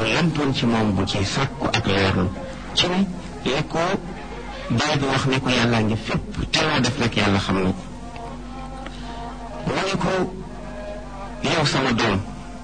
lampoon ci moom bu ci sàkku ak leerlu ci ne li ko baay bi wax ne ko yàllaa ngi fépp te loo def rek yàlla xam na ko mu ne ko yow sama doom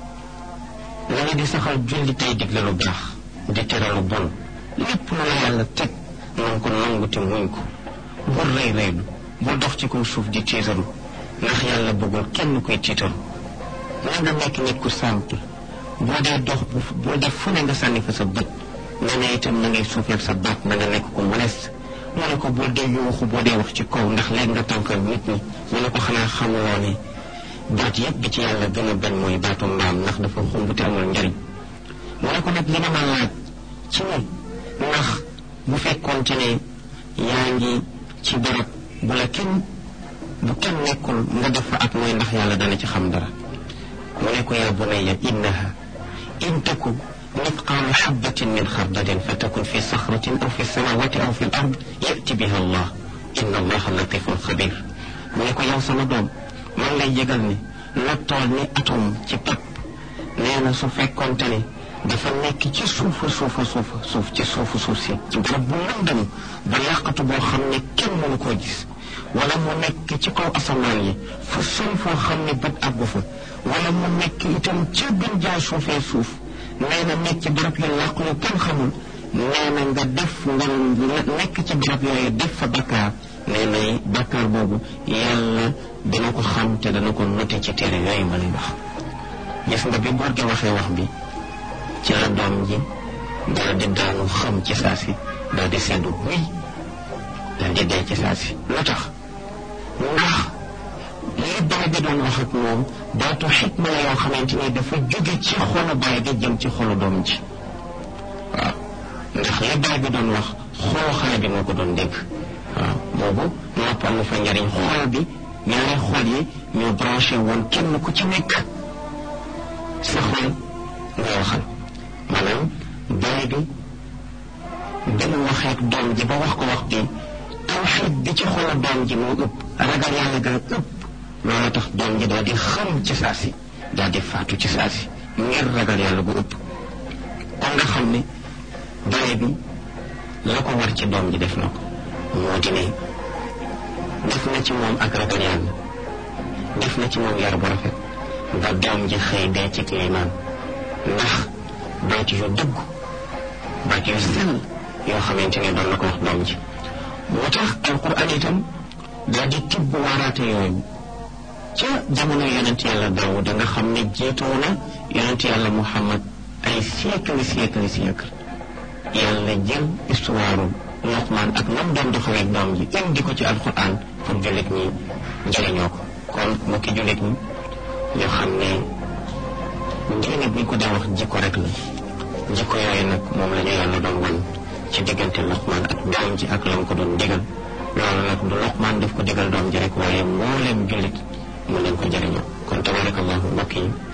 la nga di saxal julli tey digle lu baax di tere lu bon lépp lu la yàlla teg nanga ko nangu te muñ ko bul rëy rëylu bul dox ci kaw suuf di tiitaru ndax yàlla bëggul kenn koy tiitaru na nga nekk nit ku simple boo dee dox boo def fu ne nga sànni fa sa bët nga ne itam na ngay suufeel sa baat na nga nekk ko modeste mu ne ko boo dee yuuxu boo dee wax ci kaw ndax léegi nga tànkal nit ñi mu ne ko xanaa xamuloo ne baat yëpp bi ci yàlla gën a bañ mooy baatu mbaam ndax dafa xumb te amul njariñ mu ne ko nag li ma ma laaj ci ne ndax bu fekkoonte ne yaa ngi ci barab bu la kenn bu kenn nekkul nga def fa ak mooy ndax yàlla dana ci xam dara mu ne ko yaa bunayya innaha in taku مثقال حبة من خردل فتكن في صخرة أو في السماوات أو في الأرض يأتي بها الله إن الله لطيف خبير mu ne ko yow sama doom man lay yëgal ni la tool ni atom ci pap nee na su fekkonte ne dafa nekk ci suufa suufa suufa suuf ci suufu suuf si ci barab bu lëndëm ba yàqatu boo xam ne kenn mënu koo gis wala mu nekk ci kaw asamaan yi fu sori foo xam ne bët àggu fa wala mu nekk itam ca gën jaa suufee suuf nee na nekk ci barab yu làqu yu kenn xamul nee na nga def nga nekk ci barab yooyu def fa bakkaar nee na bakkaar boobu yàlla dana ko xam te dana ko noté ci téere yooyu ma lay wax gis nga bi góor gi waxee wax bi ci la doom ji daal di daanu xam ci saa si daal di seddu buy daal di dee ci saa si lu tax ndax li baay bi doon wax ak moom baatu xikma la yoo xamante ni dafa jóge ci xolu baay bi jëm ci xolu doom ji waaw ndax li baay bi doon wax xolu xale bi moo ko doon dégg waaw boobu nopp am na fa njariñ xol bi ñaari xol yi ñoo branché woon kenn ku ci nekk sa xol nga waxal maanaam baay bi dana waxeek doom ji ba wax ko wax bi tawxiid bi ci xolu doom ji moo ëpp ragal yàlla gaa ëpp loolu tax doom ji daal di xam ci saa si daal di faatu ci saa si ngir ragal yàlla gu ëpp kon nga xam ne baay bi la ko war ci doom ji def na ko moo di ne def na ci moom ak ragal yàlla def na ci moom yar bu rafet ba doom ji xëy dee ci liimaan ndax baat yu dëgg baat yu sell yoo xamante ne doon na ko wax doom ji moo tax alquran itam daal di tibb waaraate yooyu ca jamono yonent yàlla Daawuda nga xam ne jiitoo na yonent yàlla Muhammad ay siècle siècle siècle yàlla jël histoire Luqmaan ak nam doon doxalee doom ji indi ko ci alquran pour jullit ñi njëriñoo ko kon mu ki jullit ñi ñoo xam ne diine buñ ko daa wax jikko rek la jikko yooyu nag moom la ñu yàlla doon wan ci diggante Luqmaan ak doom ji ak lam ko doon digal loolu nag du Luqmaan daf ko digal doom ji rek waaye mbooleem jullit mu leen ko jëriñoo kon tabarakallahu mbokk yi